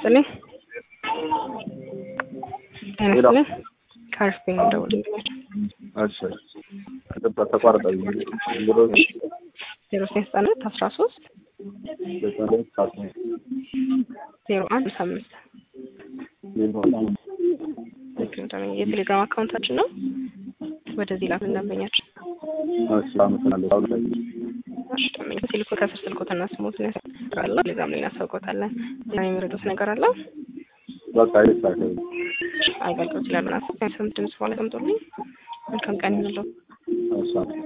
ይስጥልኝ። ጤና ይስጥልኝ። ከአርፍኝ እንደውልኛል። እሺ ቅጥታ ተቋረጠ። ዜሮ ዜሮ ዘጠኝ ዘጠና ሁለት አስራ ሶስት ዘጠና ሁለት አስራ ዜሮ አንድ ሃምሳ አምስት የቴሌግራም አካውንታችን ነው። ወደዚህ ላክ ደንበኛችን እሺ አመሰግናለሁ። አሁን ላይ እሺ ደንበኛ ስልኩ ከስር ስልኮትና ስሞትን ያስቀራለ ቴሌግራም ላይ እናሳውቆታለን። ሌላ የሚረዱት ነገር አለ በቃ ይሳካል። አገልግሎት ይላል ምናምን ድምጽ በኋላ ቀምጦልኝ መልካም ቀን ይሁንልዎ። እሺ